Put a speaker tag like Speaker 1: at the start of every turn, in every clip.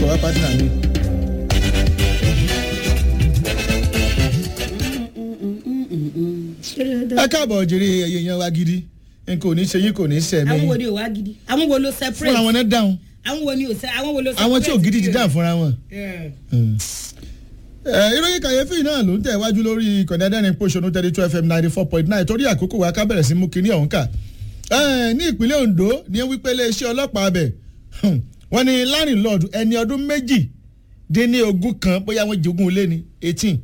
Speaker 1: wá pátínà mi. ẹ káàbọ̀ jèrè ẹyẹ yẹn wá gidi nǹkan ò ní ṣe yín kò ní ṣe
Speaker 2: àwọn wo
Speaker 1: mí
Speaker 2: ni ò wá gidi àwọn wo ló
Speaker 1: fúnra
Speaker 2: separate
Speaker 1: wọn náà dáhùn
Speaker 2: àwọn wo ni ò sẹ àwọn wo ló separate.
Speaker 1: àwọn tí ò gidi ti dáhùn fúnra wọn.
Speaker 2: Yeah.
Speaker 1: ẹ ìròyìn kàyéfì náà ló ń tẹ̀ wájú lórí ìkànnì adẹ́rìn pòṣónú thirty two fm ninety four point nine torí àkókò wa ká bẹ̀rẹ̀ sí mú kinní ọ̀hún kà. ẹ, ní ìpínlẹ̀ ondo ní wípé iléeṣẹ́ ọlọ́pàá abẹ wọ́n ní landlord ẹni ọdún méjì dín ní ogún kan bóyá wọ́n jogún ilé ní eighteen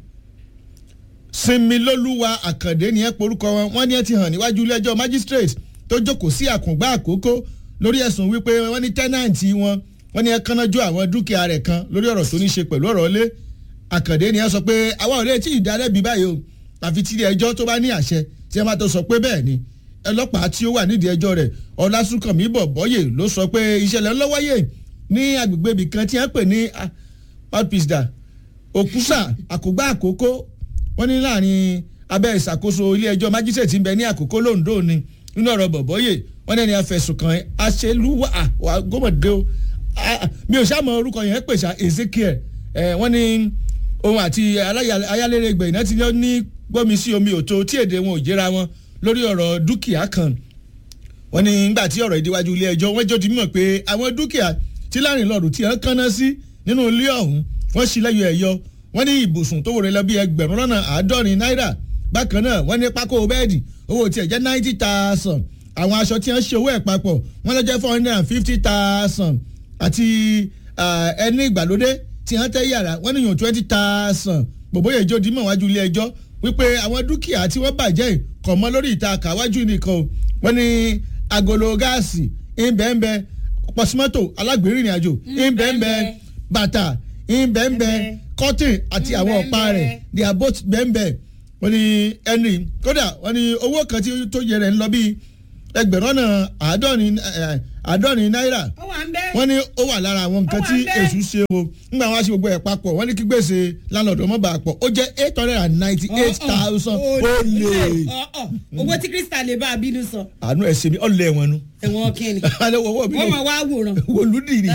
Speaker 1: sinmilólúwa àkàndé ni ẹ porúkọ wọn wọ́n ní ẹ ti hàn níwájú ilé-ẹjọ́ magistrate tó jókòó sí àkùngbà àkókò lórí ẹ̀sùn wípé wọ́n ní tẹ́nàǹtì wọn wọ́n ní ẹ kánnájú àwọn dúkìá rẹ̀ kan lórí ọ̀rọ̀ tó ní ṣe pẹ̀lú ọ̀rọ̀ ilé àkàndé ni ẹ sọ pé àwa ò lè tí ì dálẹ́bi báyìí o àfi tí ilé ẹjọ́ tó bá ní àṣẹ tí ẹ bá tó sọ pé bẹ́ẹ̀ ni ọlọ́pàá tí ó wà nídìí ẹjọ́ rẹ̀ ọlásùnkànmí bọ̀bọ́yè ló sọ pé ìṣẹ̀lẹ̀ ńlọ́wọ́yè ní agbègbè ibì kan tí wọ́n pè ní ah, outpost da òkúsà àkógbá àkókò wọ́n ní láàrin abẹ́ ìṣàkóso ilé ẹjọ́ májísrèètì ń bẹ ní àkókò londo ni nínú ọ̀rọ̀ bọ̀bọ́yè wọ́n ní ẹni afẹ̀sùn kan aṣèlúwà wà gómọdé o Ah, mi ò sáà mọ orúkọ yẹn pèsè ezekiel ẹ wọ́n ní òun àti aláya- ayálérégbè iná ti ní gbọ́mi sí omi òtó tí èdè wọn ò jẹ́ra wọn lórí ọ̀rọ̀ dúkìá kan wọ́n ní nígbà tí ọ̀rọ̀ ìdíwájú ilé ẹjọ́ wọ́n jọ di mímọ̀ pé àwọn dúkìá tí láàrínlọ́ọ̀dù tí wọ́n kánná sí nínú ilé ọ̀hún wọ́n sì lẹ́yọ ẹ̀yọ wọ́n ní ibùsùn tó wòrè lọ bí ẹgbẹ̀rún lọ́nà àádọ́rin náírà bákan náà wọ́n ní pákó bẹ́ẹ̀dì owó tiẹ̀ jẹ́ ninety thousand àwọn aṣọ tí wọ́n ṣe owó ẹ̀ papọ̀ wọ́n lọ jẹ́ four hundred and fifty thousand àti ah, ẹni ìgbàlódé tí wọ́n tẹ́ yàrá wọ́n níyàn twenty thousand gbogbo yẹn jó dimọ̀ wájú ilé ẹjọ́ wípé àwọn dúkìá tí wọ́n bàjẹ́ yìí kọ̀ mọ́ lórí ìta kàwájú nìkan o wọ́n ní agolo gáàsì ìbẹ́ẹ̀nbẹ́ pọ̀símọ́tò alágbèrìnrìn àjò ìbẹ́ẹ̀nbẹ́ bàtà ìbẹ́ẹ̀nbẹ́ kọ́tìn àti àwọn ọ̀pá rẹ̀ they are both bẹ́ẹ̀nbẹ́ wọ́n ní henry kódà wọ́n ní owó kan tí tó yẹ rẹ̀ ń lọ bíi ẹgbẹ̀rún ọ̀nà àádọ́rin eh, àádọ́rin náírà
Speaker 2: ó wà ń bẹ́.
Speaker 1: wọ́n ní ó wà lára àwọn nǹkan
Speaker 2: Ó wà
Speaker 1: tí
Speaker 2: ńbẹ̀.
Speaker 1: èṣù ṣe o nígbà wọn á ṣe gbogbo ẹ̀ papọ̀ wọ́n ní kí gbèsè landlord ọmọ bá a pọ̀ ó jẹ́ eight hundred and ninety eight thousand ó lè
Speaker 2: owó tí crystal lè bá a bínú sọ
Speaker 1: àánú ẹ̀ ṣe mi ọ̀lẹ́ wọn nu
Speaker 2: ẹ̀wọ̀n kínni
Speaker 1: alẹ́ wọ́wọ́ mi
Speaker 2: wọ́n
Speaker 1: lò
Speaker 2: máa wá wòran.
Speaker 1: wòlúdì ni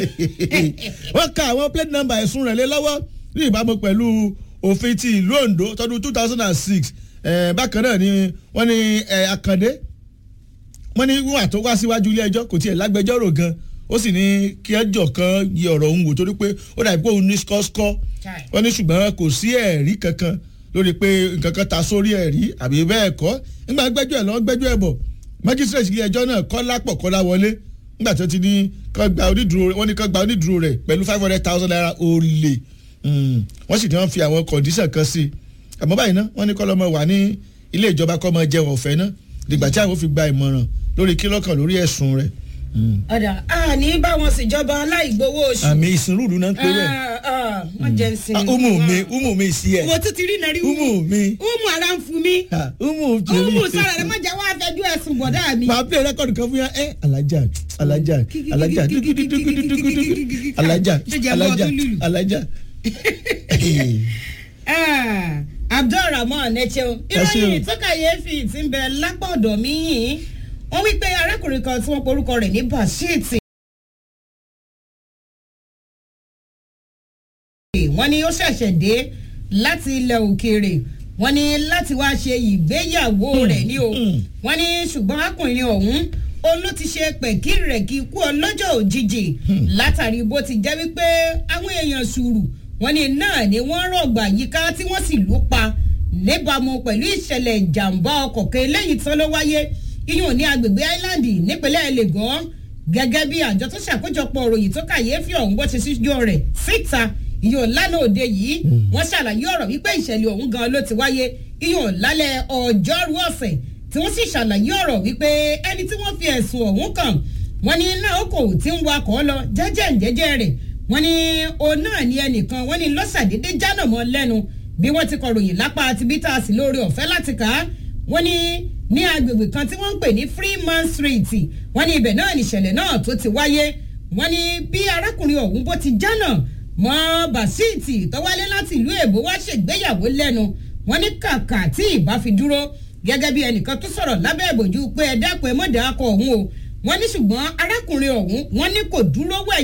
Speaker 1: wọ́n ka àwọn plate number ẹ̀sùn rẹ̀ lé lọ́wọ́ ní ìbámu pẹ̀lú òfin ti ìlú ondo tọdún two thousand and six bákan náà ni wọ́n ní eh, àkàndé wọ́n ní wọ́n àtọ́ wá síwájú ilé ẹjọ́ kò tiẹ̀ lágbẹjọ́rò gan ó sì ní kí ẹjọ́ kan yẹ ọ̀rọ̀ òun wò torí pé ó dàbí pé òun ní skọ́skọ́
Speaker 2: Chai.
Speaker 1: wọ́n ní ṣùgbọ́n kò sí ẹ̀rí kankan lórí pé nǹkan kan ta sórí ẹ̀rí àbí bẹ́ẹ̀ kọ́ nígbà gbẹ́jọ́ ẹ̀ lọ́wọ́ gbẹ́jọ́ ẹ̀ bọ̀ magistrate ilé ẹjọ́ náà kọ́ lápọ̀ kọ́ lá wọlé nígbà tó ti ní kọ́ gba onídùúró wọ́n ní kọ́ gba onídùúró rẹ̀ pẹ̀lú five hundred thousand naira olè Mm. wọ́n sì ní wọ́n fi àwọn condition kan sí i àmọ́ báyìí ná wọ́n ní kọ́ lọ́mọ wà ní ilé ìjọba kọ́ mọ jẹun ọ̀fẹ́ ná dìgbà tí àwọn fi gba ìmọ̀ràn lórí kílọ̀kan lórí ẹ̀sùn rẹ̀
Speaker 2: ọ̀dà àní báwọn ṣèjọba aláìgbowó oṣù.
Speaker 1: àmì ìsìnrúdù náà ń pè bẹ́ẹ̀
Speaker 2: wọ́n jẹ́ ń sin.
Speaker 1: Ah, umu mi umu mi sí ẹ
Speaker 2: owó tó ti rí náà rí
Speaker 1: umu mi
Speaker 2: umu ara ń fún mi.
Speaker 1: Ah, umu tèmi
Speaker 2: umu sọ̀rọ̀ rẹ̀ má jẹ́ wá fẹjú ẹ̀sùn bọ̀dá mi.
Speaker 1: máa play record kan fún yà ẹ alaja alaja alaja dugudugudugudugudu alaja alaja alaja.
Speaker 2: Ah, abdulrahman ẹ̀chẹ̀un
Speaker 1: Ẹ ṣeun.
Speaker 2: ìròyìn tó kàyéfì ti ń bẹ lápá ọ̀dọ̀ mi yìí wọ́n wí pé arákùnrin kan tí wọ́n porúkọ rẹ̀ ní bashir wọ́n ní ó ṣẹ̀ṣẹ̀ dé láti ilẹ̀ òkèèrè wọ́n ní láti wá ṣe ìgbéyàwó rẹ̀ ní o wọ́n ní ṣùgbọ́n akùnrin ọ̀hún òun ló ti ṣe pẹ̀kírẹ̀kí kú ọlọ́jọ́ òjijì látàrí bó ti jẹ́ wípé àwọn èèyàn sùúrù wọ́n ní náà ni wọ́n rọ̀gbà yíká tí wọ́n sì lù pa níbàámu pẹ̀lú ìṣẹ̀lẹ̀ ìjàmbá ọkọ̀ kan eléyìí tán ló wáyé iyùn ní agbègbè island nípínlẹ̀ lagos gẹ́gẹ́ bí àjọ tó ṣàkójọpọ̀ òròyìn tó kàyéfì ọ̀hún bó ṣe síjọ́ rẹ̀ síta ìyóò lánàá òde yìí wọ́n ṣàlàyé ọ̀rọ̀ wípé ìṣẹ̀lẹ̀ ọ̀hún gan ló ti wáyé ìyóò lálẹ́ ọjọ́rú ọ̀sẹ̀ tí wọ́n sì ṣàlàyé ọ̀rọ̀ wípé ẹni tí wọ́n fi ẹ̀sùn ọ̀hún kàn wọ́n ní náà kò tí ń wakọ̀ lọ jẹ́jẹ́ jẹ́jẹ́ rẹ̀ wọ́n ní òun náà ní ẹnìkan wọ́n ní lọ́sàdédé jánà mọ́ lẹ́nu bí wọ́n ti kọ̀ròyìn lápá àti bítà sí lórí ọ̀fẹ́ láti kà á wọ́n ní ní agbègbè kan tí wọ́n ń pè ní freeman street wọ́n ní ibẹ̀ náà nìṣẹ̀lẹ̀ náà tó ti wáyé wọ́n ní bí arákùnrin ọ̀hún bó ti jánà mọ́ basiti tọ́wálé láti ìlú èbó wá ṣègbéyàwó lẹ́nu wọ́n ní kàkà tí ìbá fi dúró gẹ́gẹ́ bí ẹnìkan tó sọ̀rọ̀ lábẹ́ ìbòjú pé ẹ dákun ẹ mọ̀dà akọ ọ̀hún o wọ́n ní ṣùgbọ́n arákùnrin ọ̀hún wọ́n ní kò dúró wẹ̀yìn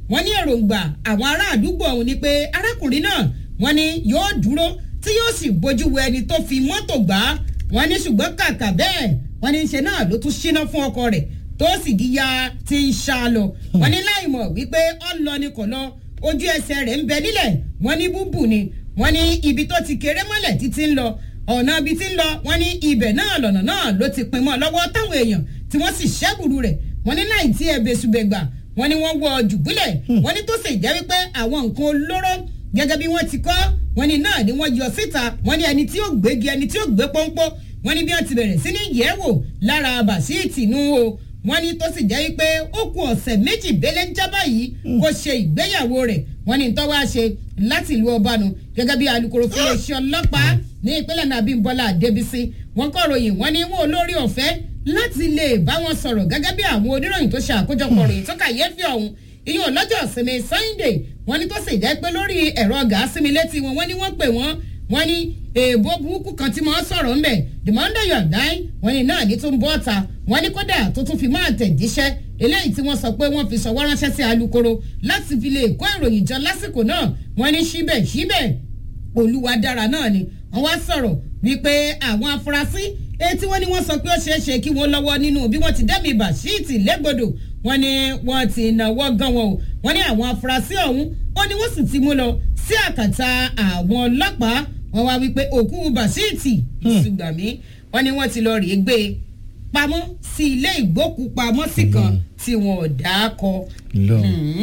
Speaker 2: wọ́n ní èròǹgbà àwọn ará àdúgbò ọ̀hún ni pé arákùnrin náà wọ́n ní yóò dúró tí yóò sì bójú wo ẹni tó fi mọ́tò gbá wọ́n ní ṣùgbọ́n kàkà bẹ́ẹ̀ wọ́n ní ṣe náà ló tún ṣíná fún ọkọ rẹ̀ tó sì di ya ti ń ṣá lọ wọ́n ní láì mọ̀ wípé ó lọ ni kò lọ ojú ẹsẹ̀ rẹ̀ ń bẹ nílẹ̀ wọ́n ní búbù ni wọ́n ní ibi tó ti kéré mọ́lẹ̀ títí ń lọ ọ̀nà ibi tí ń lọ wọ́n ní ibẹ̀ náà lọ̀nà náà ló ti pin mọ́ lọ́wọ́ táwọn èèyàn tí wọ́n sì ṣẹ́bùrú rẹ̀ wọ́n ní láì tí ẹ bẹ́sùbẹ̀gbà wọ́n ní wọ́n wọ jùbúlẹ̀ wọ́n ní tó sì jẹ́ wípé àwọn nǹkan olóró gẹ́gẹ́ bí wọ́n ti kọ́ wọ́n ní náà ni wọ́n yọ síta wọ́n ní ẹni tí ó gbégi ẹni tí ó gbé pọ́npọ́ wọ́n ní bí wọ́n ti bẹ̀rẹ̀ sí ní yẹ̀wò lára bàṣíìtì nù o wọ́n ní tó sì jẹ́ wípé ó kù ọ̀sẹ̀ méjì bẹ́lẹ́ ń jábá yìí kó ṣe ìgbéyàwó rẹ̀ wọ́n ní tó wá ṣe láti ìlú ọbànú gẹ́gẹ́ bí alūkkóró fún iléeṣẹ́ ọlọ́pàá ní ìpínlẹ̀ nàbí bọ́lá àdébísí wọ́n kọ́ ròyìn wọ́n ní wọn olórí ọ̀fẹ́ láti lè bá wọn sọ̀rọ̀ gẹ́gẹ́ bí àwọn oníròyìn tó ṣe àkójọpọ̀ ròyìn tó kàyéfì ọ̀hún ìyẹn lọ́jọ́ ìsinmi sunday wọ́n ní tó sì jẹ́ pé lórí ẹ̀rọ gàásìmí létí wọn wọ́n ní wọ́n pè wọ́n wọ́n ní èèbó burúkú kan tí wọ́n sọ̀rọ̀ ńbẹ̀ the monday you die wọ́n ní náà ní tó ń bọ́ ọ̀ta wọ́n ní kódà tó tún fi máa tẹ̀jíṣẹ́ eléyìí tí wọ́n sọ pé wọ́n fi sọ̀wọ́ ránṣẹ́ sí alūkkóró láti fi lè kó ìròyìn jọ lásìkò náà wọ́n ní síbẹ̀ síbẹ̀ olúwa dára náà ni wọ́n wá sọ̀rọ̀ wípé àwọn afurasí etí wọ́n ní wọ́n sọ pé ó ṣeé ṣe kí wọ́n lọ́wọ́ nínú bí wọ́n ti dẹ́mi bàṣíìtì lẹ́gbọ̀dọ̀ wọ́n ní wọ́n ti náwó gan wọn o wọ́n ní àwọn afurasí ọ̀hún ó ní wọ́n sì ti mú lọ sí àkàtà àwọn ọlọ́pàá wọ́n wá wípé òkú bàṣíìtì ṣùgbọ́n wọ́n ní wọ́n ti lọ rèé gbé e pamọ́ sí ilé ìgbókùpamọ́sí kan tí wọn ò dá kọ.
Speaker 1: lọ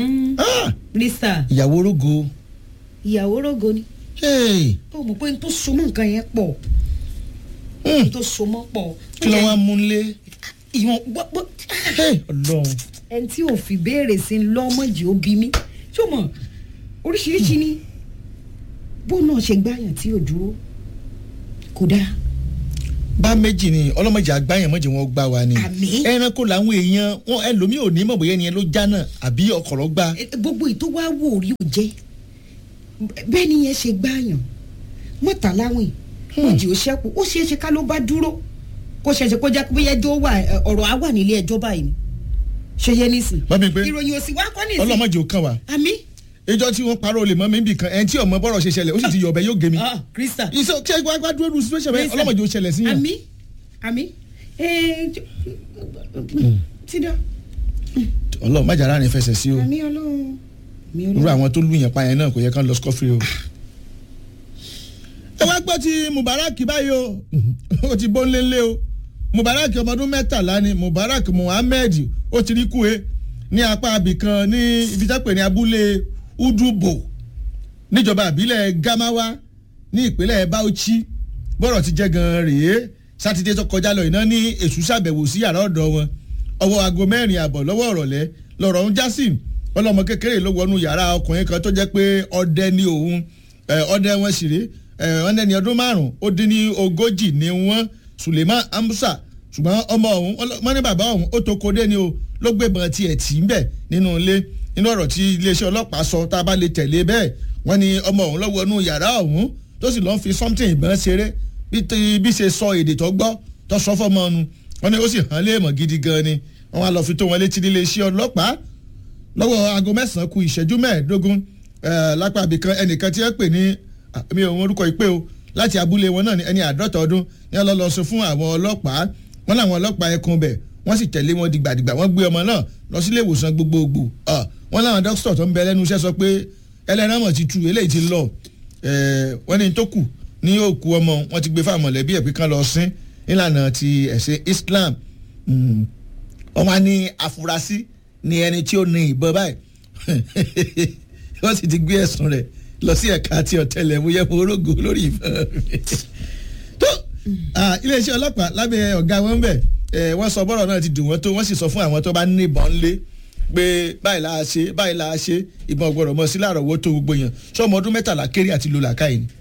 Speaker 2: rista
Speaker 1: ìyàwó rogo
Speaker 2: ìyàwó rogo ni
Speaker 1: hey,
Speaker 2: ó mọ̀ pé n tó so mọ́ nǹkan yẹn pọ̀
Speaker 1: hmm,
Speaker 2: n tó so mọ́ pọ̀.
Speaker 1: kí ló wá mú lé
Speaker 2: ìwọ̀n gbọ́
Speaker 1: Hey, ọlọ́run
Speaker 2: ẹni tí ò fi béèrè sí i lọ́mọdé ó bí mi ṣé o mọ̀ oríṣiríṣi ni bó náà ṣe gbáyàn tí ò dúró kò dáa
Speaker 1: bá méjì ni ọlọ́mọdé àgbáyàn mọ̀jẹ̀ wọn gbá wa ni
Speaker 2: Àmín.
Speaker 1: ẹranko làwọn èèyàn wọn ẹlòmíì ò ní mọ̀ bóyá ẹni yẹn ló já náà àbí ọkọ̀rọ̀ gbá
Speaker 2: Eh, gbogbo ètò wa wò rí ò jẹ́ bẹ́ẹ̀ ni yẹn ṣe gbáyàn mọ́ta láwìn òjì ò ṣẹ́kù ó ṣeé ṣe ká ló bá dúró kó ṣẹ̀ṣẹ̀ kó jẹ́ pé ẹjọ́ wà eh, ọ̀rọ̀ á wà nílé ẹjọ́ báyìí ni ṣe yẹ nísìn
Speaker 1: Bámi pé
Speaker 2: ìròyìn òsì wá kọ́ nísìn
Speaker 1: ọlọ́mọdé ò kàn wá
Speaker 2: àmì
Speaker 1: ìjọ tí wọ́n parọ́ olè mọ́ mi bì kan ẹni tí ọmọ bọ́rọ̀ ṣe ṣẹlẹ̀ ó sì ti yọ̀ ọ̀bẹ yóò gé mi
Speaker 2: ah krista
Speaker 1: ìṣe ṣe wá wá dúró lu situation bẹ́ẹ̀
Speaker 2: Listen.
Speaker 1: ọlọ́mọdé ò ṣẹlẹ̀ sí yàn
Speaker 2: àmì àmì eh, jọ- ti dá
Speaker 1: ọlọ́run má jàrá rìn fẹsẹ̀ sí o
Speaker 2: àmì ọlọ́run àmì
Speaker 1: irú
Speaker 2: ọlọ́run
Speaker 1: àwọn tó lù yàn pa yẹn náà kò yẹ kán lọ scot-free o. ẹ wá gbọ́ ti mubarak báyìí o ó ti bó ńlẹ́ńlẹ́ o mubarak ọmọ ọdún mẹ́tàlá ni mubarak muhammed ó ti rí kúwe ní apá abìkan ní ibi tá pè ní abúlé udubo níjọba àbílẹ̀ gamawa ní ìpínlẹ̀ bauchi bọ́rọ̀ ti jẹ́ gan-an rèé sátidé tó kọjá lọ iná ní èṣù ṣàbẹ̀wò sí yàrá ọ̀dọ̀ wọn ọwọ́ aago mẹ́rin àbọ̀ lọ́wọ́ ọ̀rọ̀lẹ́ lọ́rọ̀ ń já sí ọlọ́mọ kékeré ló wọnú yàrá ọkùnrin kan tó jẹ́ pé ọdẹ ní òun ẹ, ọdẹ wọn sì rí ọdẹ ní ọdún márùn ó dín ní ogójì ní wọn suleiman amusa ṣùgbọ́n ọmọ ọ̀hún wọ́n ní bàbá ọ̀hún ó tó kodé ni o ló gbébọn tiẹ̀ tì ń bẹ̀ nínú ilé nínú ọ̀rọ̀ tí iléeṣẹ́ ọlọ́pàá sọ tá a bá lè tẹ̀lé bẹ́ẹ̀ wọ́n ní ọmọ ọ̀hún ló wọnú yàrá ọ̀hún tó sì lọ́n fi something ìbọn ṣeré bí ti- bí ṣe sọ èdè tó gbọ́ tó sọ fọ́mọ ọ̀nu wọ́n ní ó sì hàn léèmọ̀ gidi gan ni wọ́n wá lọ fi tó wọn létí nílé iṣẹ́ ọlọ́pàá lọ́wọ́ aago mẹ́sàn-án ku ìṣẹ́jú mẹ́ẹ̀ẹ́dógún eh, lápá abìkan ẹnìkan tí wọ́n pè ní ah, mi ò mọ orúkọ ìpè o láti abúlé wọn náà ní ẹni àádọ́ta ọdún ní wọ́n lọ lọ sọ fún àwọn ọlọ́pàá wọ́n làwọn ọlọ́pàá ẹkùn bẹ̀ wọ́n sì tẹ̀lé wọn dìgbàdìgbà wọ́n gbé ọmọ náà lọ sílé ìwòsàn gbogbogbò Ah, wọ́n làwọn dókítà tó ń bẹ lẹ́nu iṣẹ́ sọ pé ẹlẹ́ran mọ̀ ti tu eléyìí ti lọ Eh, wọ́n ní tó kù ní òkú ọmọ wọn ti gbé fáwọn mọ̀lẹ́bí ẹ̀ pé kán lọ sín nílànà ti ẹ̀sìn Islam Mm wọ́n wá ní afurasí ní ẹni tí ó ní ìbọn báyìí wọ́n sì ti gbé ẹ̀sùn rẹ̀ lọ sí ẹ̀ka àti ọ̀tẹlẹ̀múyẹ́ orógo lórí ìbọn rẹ̀ tó ah, iléeṣẹ́ ọlọ́pàá lábẹ́ ọ̀gá wọn bẹ̀ eh, wọ́n sọ bọ́rọ̀ náà ti dùn wọ́n tó wọ́n sì sọ fún àwọn tó bá ní ìbọn lé pé báyìí la ṣe báyìí la ṣe ìbọn gbọ́dọ̀ mọ́ sí láàrọ̀wọ́ tó gbogbo yẹn sọmọ ọdún mẹ́tàlá kéré àti lò làkàyè ni.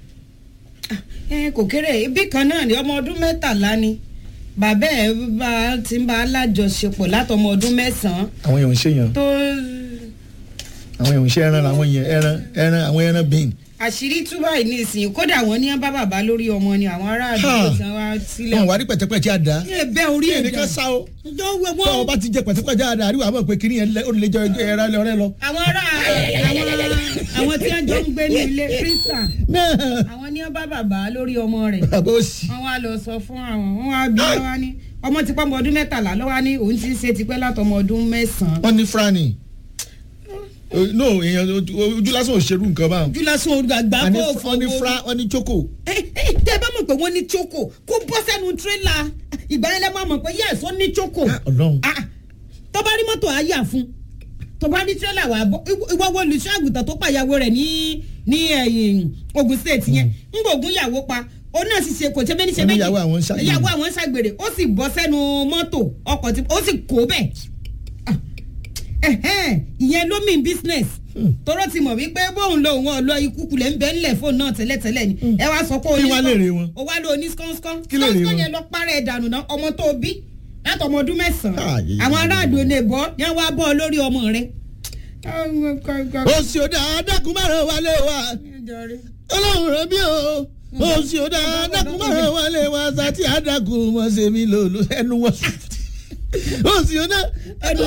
Speaker 2: ẹ kò kéré ibi kan náà ni ọmọ ọdún mẹ́tàlá ni bàbá ẹ bá ti ń bá alájọṣepọ̀ látọmọ ọdún mẹ́sàn-án
Speaker 1: àwọn èèyàn ń ṣèyàn
Speaker 2: tó
Speaker 1: àwọn èèyàn ń ṣe ẹran làwọn èèyàn ẹran ẹran àwọn ẹran bíìn
Speaker 2: àṣírí tú báyìí nísìnyí kódà wọn ní bá bàbá lórí ọmọ ni àwọn ará àdúgbò
Speaker 1: Ha.
Speaker 2: tí wọn wá sílẹ̀.
Speaker 1: wọn wà ní pẹ̀tẹ́pẹ̀tẹ́ àdá
Speaker 2: ẹ bẹ́ orí ẹ̀
Speaker 1: ẹnìkan sá o
Speaker 2: jọ wẹ
Speaker 1: tọ́ ọ
Speaker 2: wọ́n.
Speaker 1: bá ti jẹ pẹ̀tẹ́pẹ̀tẹ́ àdá àríwá àmọ́ pé kìnìyẹn lẹ- ó lè jẹ ẹ̀rọ ọ̀rẹ́ lọ.
Speaker 2: àwọn ará àwọn àwọn tí wọ́n jọ ń gbé ní ilé kírísítà àwọn ní wọ́n bá bàbá lórí ọmọ rẹ̀
Speaker 1: bàbá òsì
Speaker 2: wọ́n wá lọ sọ fún àwọn wọ́n wá bí wọ́n wá ní ọmọ ti pọ́ ọmọ ọdún mẹ́tàlá lọ́wọ́ ní òun ti ń ṣe tipẹ́ látọmọ ọdún mẹ́sàn-án.
Speaker 1: wọn ní frani no èèyàn ojú ojú lásán ò ṣerú nǹkan báwọn.
Speaker 2: júlásùn olùgbàgbà
Speaker 1: Àní
Speaker 2: kó
Speaker 1: wọn ní fra wọn ní choco.
Speaker 2: tẹ bá mọ̀ pé wọ́n ní choco kó bọ́ sẹ́nu tírélà ìgbà yẹn lẹ́ máa mọ̀ pé yẹ́sì ó ní choco
Speaker 1: Ọlọ́run.
Speaker 2: Ah, tó bá rí mọ́tò àyà fún tó bá rí tírélà wà bọ́ ìwọ wo olùṣọ́ àgùntàn tó pàyàwó rẹ̀ ní ní ẹ̀yìn Ogun State yẹn ń gbòògùn ìyàwó pa ó náà sì ṣe kò ṣe méjì ṣe
Speaker 1: Wọ́n ní
Speaker 2: méjì
Speaker 1: ìyàwó àwọn ń ṣàgbèrè.
Speaker 2: ìyàwó àwọn ń ṣàgbèrè ó sì bọ́ sẹ́nu mọ́tò ọkọ̀ tí ó sì kó bẹ́ẹ̀ Ah, ẹ̀hẹ́n, ìyẹn ló mean business tọrọ ti mọ̀ wípé bóun lo òun ọ̀lọ́ ikú kulẹ̀ ń bẹ ńlẹ̀ fóònù náà tẹ́lẹ̀tẹ́lẹ̀ ni ẹ wá sọ pé o
Speaker 1: Kí
Speaker 2: ní
Speaker 1: wá lè rè wọn?
Speaker 2: o wá lo ní skánskán
Speaker 1: Kí lè rè
Speaker 2: skánskán
Speaker 1: wọn?
Speaker 2: yẹn lọ parẹ́ ìdànù náà ọmọ tó bí láti ọmọ ọdún mẹ́sàn-án
Speaker 1: Ayé.
Speaker 2: àwọn aráàlú ò lè bọ́ yẹn wá bọ́ ọ lórí ọmọ rẹ.
Speaker 1: òsì òdà adákùn márùn wálé wa ọlọ́run rẹ̀ bí o òsì òdà adákùn márùn wálé wa sátì adákùn mọ̀ ṣe mí lò ló ẹnu wọn. òsì òdà
Speaker 2: ẹnu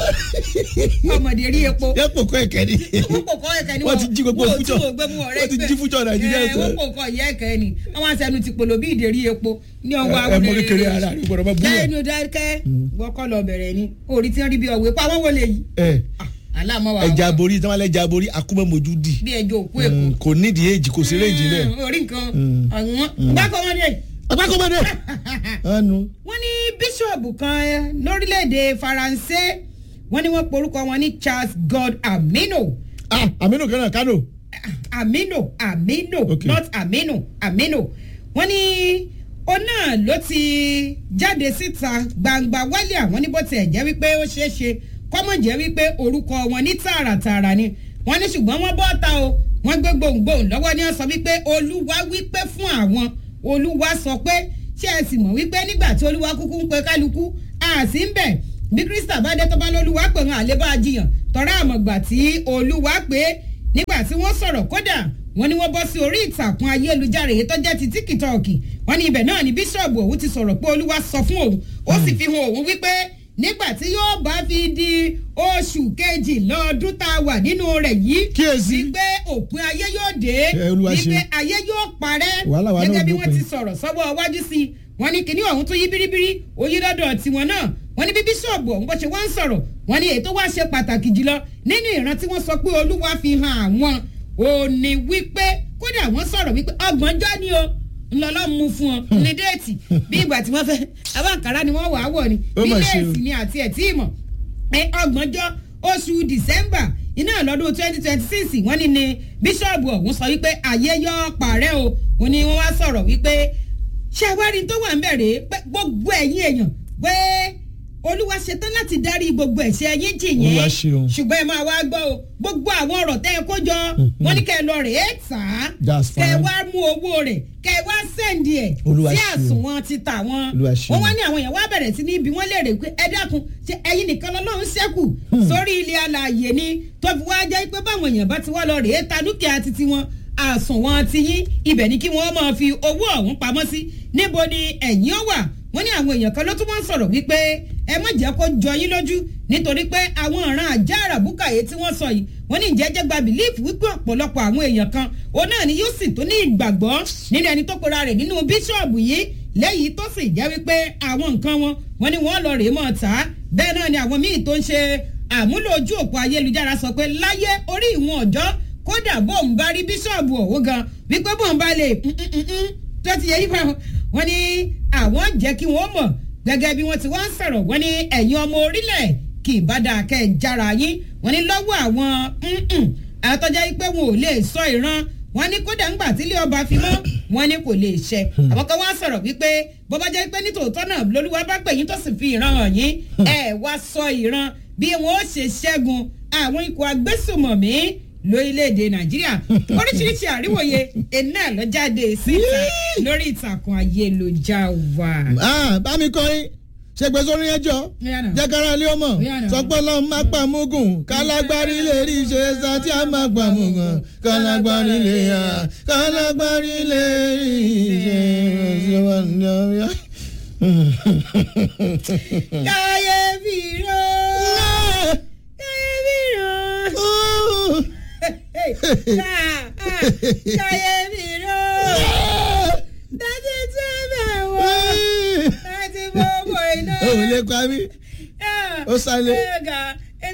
Speaker 2: ọmọdé rí epo
Speaker 1: yẹ́pọ̀ kọ́ ẹ̀kẹ́ ni.
Speaker 2: wọ́n kò kọ́ ẹ̀kẹ́ ni
Speaker 1: wọ́n ti jí gbogbo
Speaker 2: wọ́n ò
Speaker 1: fújọ́
Speaker 2: tí wọ́n gbé mú ọ̀rẹ́
Speaker 1: wọ́n ti jí fújọ́ nàìjíríà
Speaker 2: ẹ̀ wọ́n
Speaker 1: tán.
Speaker 2: kò kọ́ ìyá ẹ̀kẹ́ ni àwọn àṣẹnu ti polo bí ìdérí epo ní ọwọ́
Speaker 1: ẹ mọ kékeré ara rẹ gbọ́dọ̀ bá bú yẹn.
Speaker 2: lẹ́nu dákẹ́ wọ́kọ́ lọ bẹ̀rẹ̀ ni orí tí wọ́n rí bí ọ̀wé pa wọ́n wọlé yìí
Speaker 1: ẹ
Speaker 2: aláàmọ́ wa
Speaker 1: ẹja borí tí wọn lẹ ẹja borí akúmọ̀ mojú di
Speaker 2: bí ẹjọ́ òkú èkó
Speaker 1: Mm, kò nídìí èjì kò sí réjì bẹ́ẹ̀.
Speaker 2: Mm, orí nǹkan ọ̀wọ́n gbákọ́mọdé
Speaker 1: ọgbàkọ́mọdé ọ̀nù
Speaker 2: wọ́n ní bíṣọ̀bù kan eh, lórílẹ̀‐èdè faransé wọ́n ní wọ́n porúkọ wọn ní Charles God Amino
Speaker 1: ah aminu kan náà kánò
Speaker 2: Amino Amino
Speaker 1: Okay.
Speaker 2: not Amino Amino wọ́n ní ó náà ló ti jáde síta gbangba wálé àwọn ní bó tiẹ̀ jẹ́ wípé ó ṣeé ṣe kọ́mọ̀ jẹ́ wípé orúkọ wọn ní tààràtààrà ni wọ́n ní ṣùgbọ́n wọ́n bọ́ ta o wọ́n gbé gbohùngbohùn lọ́wọ́ ní wọ́n sọ wípé olúwa wípé fún àwọn olúwa sọ pé ṣé ẹ sì mọ̀ wípé nígbà tí olúwa kúkú ń pe kálukú àti ń bẹ̀ bí krista bá dé tó bá lólúwa pè wọn àlébá jiyàn tọ́ra àmọ̀gbà tí olúwa pé nígbà tí wọ́n sọ̀rọ̀ kódà wọ́n ní wọ́n bọ́ sí orí ìtàkùn ayélujára èyí tó jẹ́ ti tíkítọ́ọ̀kì wọ́n ní ibẹ̀ náà ni bíṣọ̀bù òun ti sọ̀rọ̀ pé olúwa sọ fún òun ó sì fi hàn òun wípé nígbà tí yóò bá fi di oṣù kejì lọ́ọ̀dún tá a wà nínú rẹ̀ yìí
Speaker 1: Kíyèsí.
Speaker 2: wípé òpin ayé yóò dé
Speaker 1: Ẹ, Olúwa ṣe.
Speaker 2: wípé ayé yóò parẹ́
Speaker 1: Wàhálà wa náà
Speaker 2: gẹ́gẹ́ bí wọ́n
Speaker 1: dópin.
Speaker 2: ti sọ̀rọ̀ sọ́wọ́ iwájú sí i wọ́n ní kíní ọ̀hún tó yí bíríbírí oyí lọ́dọ̀ tiwọn náà wọ́n ní bí bíṣọ̀bù ọ̀hún bó ṣe wá ń sọ̀rọ̀ wọ́n ní èyí tó wá ṣe pàtàkì jùlọ nínú ìran tí wọ́n sọ pé olúwa fi hàn àwọn ò ní wípé kódà wọ́n sọ̀rọ̀ wípé ọgbọ̀njọ́ ni o ńlọlọ́ mú fún ọ ní déètì bí ìgbà tí wọ́n fẹ́ abáǹkárá ni wọ́n wà á wọ̀ ni
Speaker 1: Ó
Speaker 2: bí
Speaker 1: mà ṣe o.
Speaker 2: léèsì ni àti ẹ̀ tí ì mọ̀ ẹ ọgbọ̀njọ́ oṣù december iná lọ́dún twenty twenty six wọ́n ní ni bíṣọ̀bù ọ̀hún sọ wípé ayé yọ parẹ́ o wọ́n ní wọ́n wá sọ̀rọ̀ wípé ṣé àwárí tó wà ń bẹ̀rẹ̀ pé gbogbo ẹ̀yin èèyàn pé olúwa ṣetán láti darí gbogbo ẹ̀ṣẹ̀ yín jì yín
Speaker 1: Olúwa ṣeun.
Speaker 2: ṣùgbọ́n ẹ máa wá gbọ́ o gbogbo àwọn ọ̀rọ̀ tẹ́ ẹ kó jọ wọ́n ní kẹ́ ẹ lọ rè é tà á
Speaker 1: That's
Speaker 2: kẹ́ ẹ
Speaker 1: fine.
Speaker 2: wá mú owó rẹ̀ kẹ́ ẹ wá sẹ́ǹdì ẹ̀
Speaker 1: Olúwa
Speaker 2: sí
Speaker 1: ṣeun.
Speaker 2: àsùnwọ̀n ti tà wọ́n
Speaker 1: Olúwa ṣeun.
Speaker 2: wọ́n wá ní àwọn èèyàn wá bẹ̀rẹ̀ sí ní ibi wọ́n léèrè pé ẹ dákun ṣe ẹ̀yin nìkan lọ́lọ́run ṣẹ́kù sórí ilé alààyè ni tó fi wá jẹ́ pé báwọn èèyàn bá ti wá lọ rèé ta dúkìá titi wọn àsùnwọ̀n ti yín ibẹ̀ ni kí wọ́n máa fi owó ọ̀hún pamọ́ sí níbo ni ẹ̀yin ó wà wọ́n ní àwọn èèyàn kan ló tún wọ́n sọ̀rọ̀ wípé ẹ má jẹ́ kó jọ yín lójú nítorí pé àwọn ọ̀ràn àjá àràbùkàyé tí wọ́n sọ yìí wọ́n ní ìjẹ́jẹ́ gba bìlíìfù wípé ọ̀pọ̀lọpọ̀ àwọn èèyàn kan òun náà ni yóò sì tó ní ìgbàgbọ́ nínú ẹni tó pera rẹ̀ nínú bíṣọ̀bù yìí lẹ́yìn tó sì jẹ́ wípé àwọn nǹkan wọn wọ́n ní wọ́n lọ rèé mọ̀ ta bẹ́ẹ̀ náà ni àwọn míì tó ń ṣe àmúlò ojú òpó ayélujára sọ pé láyé orí ìwọ̀n ọjọ́ kódà bóun bá rí bíṣọ̀bù ọ̀hún gan wípé bóun bá lè tó ti yẹ yí pa wọn ní àwọn jẹ́ kí wọ́n mọ̀ gẹ́gẹ́ bí wọ́n ti wá ń sọ̀rọ̀ wọ́n ní ẹ̀yin ọmọ orílẹ̀ kì í bá dáa kẹ́ ẹ̀ jára yín wọ́n ní lọ́wọ́ àwọn àtọ́jà yìí pé wọn ò lè sọ ìran wọ́n ní kódà ńgbà tílé ọba fi mọ́ wọ́n ní kò lè ṣẹ àwọn kan wá sọ̀rọ̀ wípé bó bá jẹ́ pé nítòótọ́ náà lolúwa bá pè yín tó sì fi ìran hàn yín ẹ̀ wá sọ ìran bí wọn ó ṣe ṣẹ́gun àwọn ikọ̀ agbésùmọ̀mí lórílẹ̀‐èdè nàìjíríà oríṣiríṣi àríwòye iná ló jáde síta lórí ìtàkùn ayélujára.
Speaker 1: ah bá mi kọ́ yín ṣe gbé sórí ẹjọ́
Speaker 2: Yánà.
Speaker 1: jẹ́kára lé ọmọ
Speaker 2: Yánà.
Speaker 1: sọpọ́ lọ́n má pa mugun kálágbárí lè rí ṣe sá tí a máa pa mugun kálágbárí lè yá kálágbárí lè rí ṣe ṣe wà ní ọ̀yá.
Speaker 2: káyéfì ró káyéfì ró káyéfì ró dájú tí ó bẹ̀ wọ́ láti gbogbo iná.
Speaker 1: o ò lè pa mí ó sálé.
Speaker 2: Ẹ̀ka